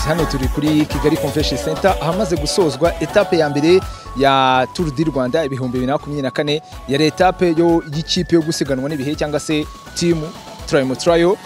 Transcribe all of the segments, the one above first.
hano turi kuri kigali convention center ahamaze gusozwa etape ya mbere ya tour du rwanda ibihumbi bibiri na makumyabiri na kane yari etape y'ikipe yo gusiganwa n'ibihe cyangwa se timu turayo turayo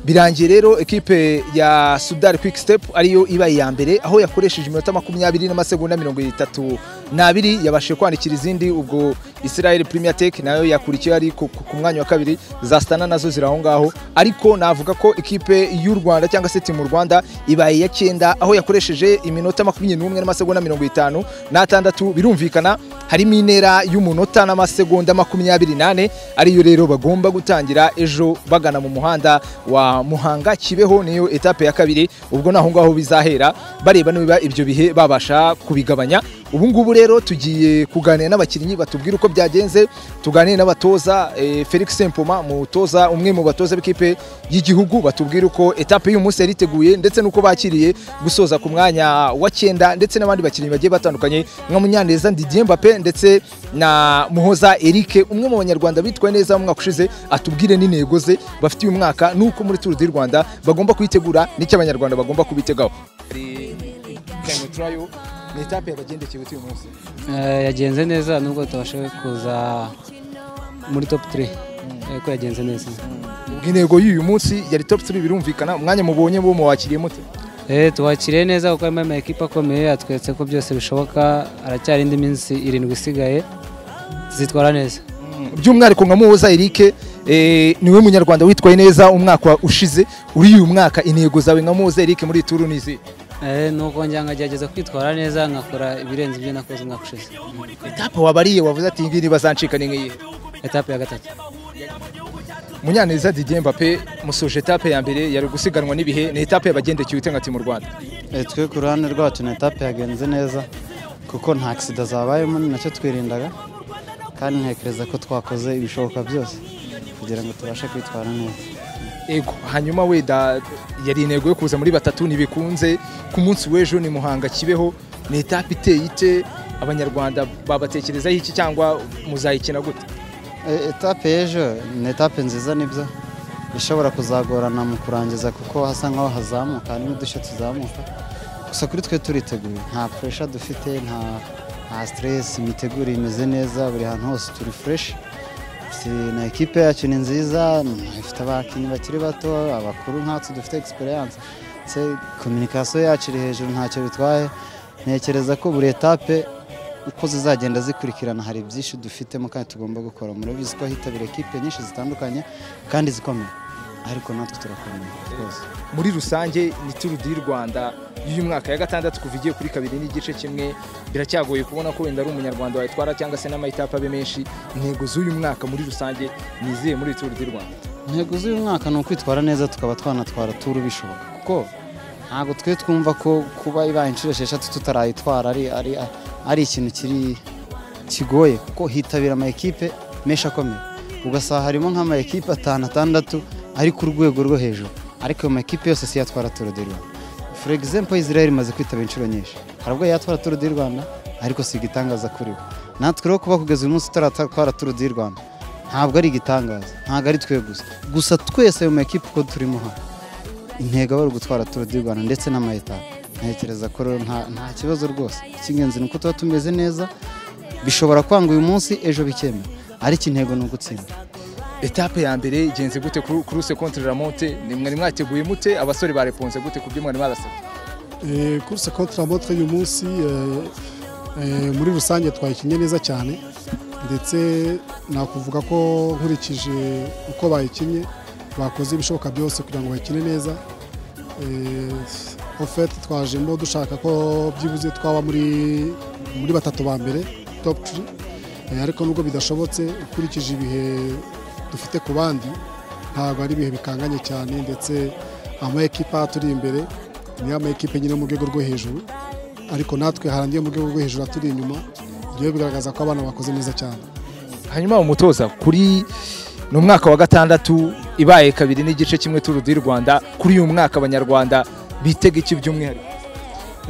birangiye rero ekipe ya sudari kwiki sitepu ariyo ibaye iya mbere aho yakoresheje iminota makumyabiri n'amasegonda mirongo itatu n'abiri yabashije kwandikira izindi ubwo israel premier tech nayo yakurikiye ari ku ku mwanya wa kabiri za sitana nazo ziri aho ngaho ariko navuga ko ikipe y'u rwanda cyangwa se timu rwanda ibaye iya cyenda aho yakoresheje iminota makumyabiri n'umwe n'amasegonda mirongo itanu n'atandatu birumvikana harimo intera y'umunota n'amasegonda makumyabiri nane ariyo rero bagomba gutangira ejo bagana mu muhanda wa muhanga kibeho niyo etape ya kabiri ubwo naho ngaho bizahera bareba niba ibyo bihe babasha kubigabanya ubu ngubu rero tugiye kuganira n'abakinnyi batubwira uko byagenze tuganire n'abatoza eh, Felix Sempoma umutoza umwe mu batoza b'ikipe y'igihugu batubwira uko etape y'uyu munsi yariteguye ndetse n'uko bakiriye gusoza ku mwanya wa cyenda ndetse n'abandi bakinnyi bagiye batandukanye nka Munyaneza Didier Mbappe ndetse na Muhoza Eric umwe mu banyarwanda bitwaye neza mu mwaka ushize atubwire n'intego ze bafite uyu mwaka n'uko muri Tour du Rwanda bagomba kuyitegura n'icyo abanyarwanda bagomba kubitegaho ni etape yabagendekeye uyu munsi Eh, yagenze neza nubwo tutabasha kuza muri top 3 ariko yagenze neza ubwo intego y'uyu munsi yari top 3 birumvikana umwanya mubonye bo muwakiriye mute Eh, tuwakiriye neza kuko harimo amakipe akomeye yatweretse ko byose bishoboka aracyari indi minsi irindwi isigaye zitwara neza by'umwihariko nka muhoza erike eh, niwe munyarwanda witwaye neza umwaka ushize uri uyu mwaka intego zawe nka muhoza erike muri iyi turu ni izihe Eh, nuko njya nkagerageza kwitwara neza nkakora ibirenze ibyo nakoze umwaka ushize etape wabariye wavuze ati ngiyi bazancika ni nk'iyihe etape ya gatatu munyaneza didier mbappe musoje etape ya mbere yari gusiganwa n'ibihe ni etape yabagendekeye ute nka timu rwanda Eh, twe ku ruhande rwacu ni etape yagenze neza kuko nta akisida zabayemo ni nacyo twirindaga kandi ntekereza ko twakoze ibishoboka byose kugira ngo tubashe kwitwara neza ego hanyuma weda yari intego yo kuza muri batatu ntibikunze ku munsi w'ejo ni muhanga kibeho ni etape iteye ite abanyarwanda babatekerezaho iki cyangwa muzayikina gute Eh, etape y'ejo ni etape nziza nibyo ishobora kuzagorana mu kurangiza kuko hasa nkaho hazamuka harimo udushya tuzamuka gusa kuri twe turiteguye nta puresha dufite nta nta siteresi imiteguro imeze neza buri hantu hose turi fureshi na ekipe yacu ni nziza ifite abakinnyi bakiri bato abakuru nkatwe dufite egisperiyanse ndetse kominikasiyo yacu iri hejuru ntacyo bitwaye ntekereza ko buri etape uko zizagenda zikurikirana hari byinshi dufitemo kandi tugomba gukora murabizi ko hitabira ekipe nyinshi zitandukanye kandi zikomeye ariko natwe turakomeye rwose muri rusange ni turu di rwanda y'uyu mwaka ya gatandatu kuva igiye kuri kabiri n'igice kimwe biracyagoye kubona ko wenda ari umunyarwanda wayitwara cyangwa se n'amayitape abe menshi intego z'uyu mwaka muri rusange ni izihe muri turu di rwanda intego z'uyu mwaka ni ukwitwara neza tukaba twanatwara turu bishoboka kuko ntabwo twe twumva ko kuba ibaye inshuro esheshatu tutarayitwara ari, ari, ari ikintu kiri kigoye kuko hitabira amakipe menshi akomeye ugasanga harimo nk'amakipe atanu atandatu ari ku rwego rwo hejuru ariko ayo makipe yose si yatwara turu di rwanda for example israel imaze kwitaba inshuro nyinshi hari ubwo yatwara turu di rwanda ariko si igitangaza kuri we natwe rero kuba kugeza uyu munsi tutaratwara turu di rwanda ntabwo ari igitangaza ntabwo ari twe gusa gusa twese ayo makipe uko turimo hano intego aba ari ugutwara turu di rwanda ndetse n'amayetaje ntekereza ko rero nta nta kibazo rwose icy'ingenzi ni uko tuba tumeze neza bishobora kwanga uyu munsi ejo bikemera ariko intego ni ugutsinda etape ya mbere igenze gute kuruse kontire ramonte ni mwari mwateguye mute abasore bareponse gute ku byo mwari barasabye Eh, course contre la montre y'uyu munsi eh, eh, muri rusange twayikinnye neza cyane ndetse nakuvuga ko nkurikije uko bayikinnye bakoze ibishoboka byose kugira ngo bakine neza Eh, en fait twajemo dushaka ko byibuze twaba muri muri batatu ba mbere top 3 ariko nubwo bidashobotse ukurikije ibihe dufite ku bandi ntabwo ari ibihe bikanganye cyane ndetse ama ekipa turi imbere ni ama ekipe nyine mu rwego rwo hejuru ariko natwe hari andi yo mu rwego rwo hejuru aturi inyuma ibyo bigaragaza ko abana bakoze neza cyane hanyuma umutoza kuri ni umwaka wa gatandatu ibaye kabiri n'igice kimwe turu di rwanda kuri uyu mwaka abanyarwanda bitega iki by'umwihariko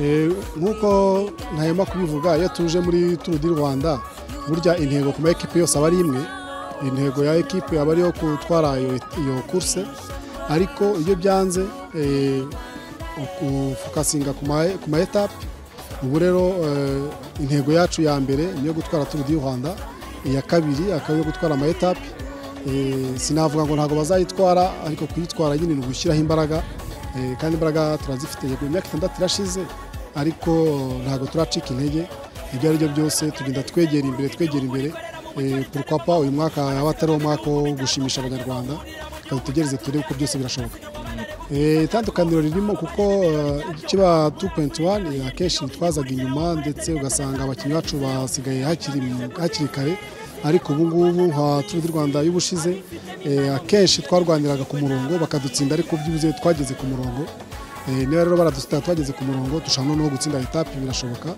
Eh, nk'uko ntahema kubivuga iyo tuje muri turu di rwanda burya intego ku ma ekipe yose aba ari imwe intego ya ekipe aba ari iyo gutwara iyo iyo kurse ariko iyo byanze eh, ufokasinga ku ma etape ubu rero eh, intego yacu ya mbere ni iyo gutwara turu di rwanda iya kabiri akaba iyo gutwara ama etape Eh, sinavuga ngo ntabwo bazayitwara ariko kuyitwara nyine ni ugushyiraho imbaraga Eh, kandi imbaraga turazifite yego imyaka itandatu irashize ariko ntabwo turacika intege ibyo ari byo byose tugenda twegera imbere twegera imbere Eh, pourquoi pas uyu mwaka yaba atari umwaka wo gushimisha abanyarwanda reka dutegereze turebe ko byose birashoboka Eh, itandukaniro ririmo kuko eh, igice ba 2.1 akenshi bitwazaga inyuma ndetse ugasanga abakinnyi bacu basigaye hakiri hakiri kare ariko ubu ngubu nka Tour du Rwanda y'ubushize eh, akenshi twarwaniraga ku murongo bakadutsinda ariko byibuze twageze ku murongo Eh, niba rero baradutsinda twageze ku murongo dushobora no gutsinda etape birashoboka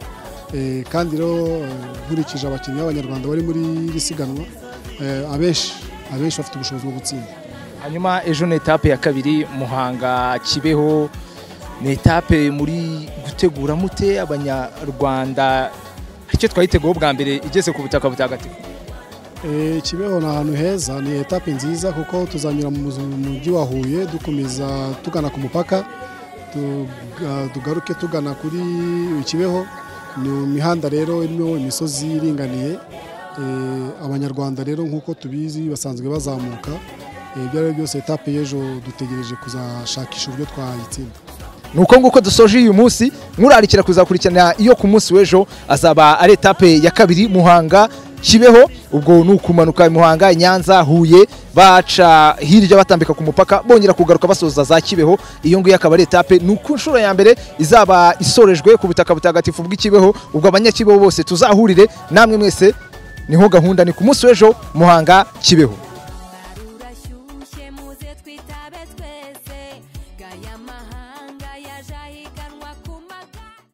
Eh, kandi rero eh, nkurikije abakinnyi b'abanyarwanda bari muri iri siganwa eh, abenshi abenshi bafite ubushobozi bwo gutsinda hanyuma ejo ni etape ya kabiri muhanga kibeho ni etape muri gutegura mute abanyarwanda icyo twayiteguyeho bwa mbere igeze ku butaka butagatifu Eh, Kibeho ni ahantu heza ni etape nziza kuko tuzanyura mu mu mujyi wa Huye dukomeza tugana ku mupaka tuga- tugaruke tugana kuri Kibeho ni imihanda rero irimo imisozi iringaniye Eh, abanyarwanda rero nk'uko tubizi basanzwe bazamuka Eh, ibyo ari byo byose etape y'ejo dutegereje kuzashakisha uburyo twayitsinda ni uko nguko dusoje uyu munsi murarikira kuzakurikirana iyo ku munsi w'ejo azaba ari etape ya kabiri muhanga kibeho ubwo ni ukumanuka muhanga nyanza huye baca hirya batambika ku mupaka bongera kugaruka basoza za kibeho iyo ngiyo akaba ari etape ni uko inshuro ya mbere izaba isorejwe ku butaka butagatifu bw'ikibeho ubwo abanyakibeho bose tuzahurire namwe mwese niho gahunda ni ku munsi w'ejo muhanga kibeho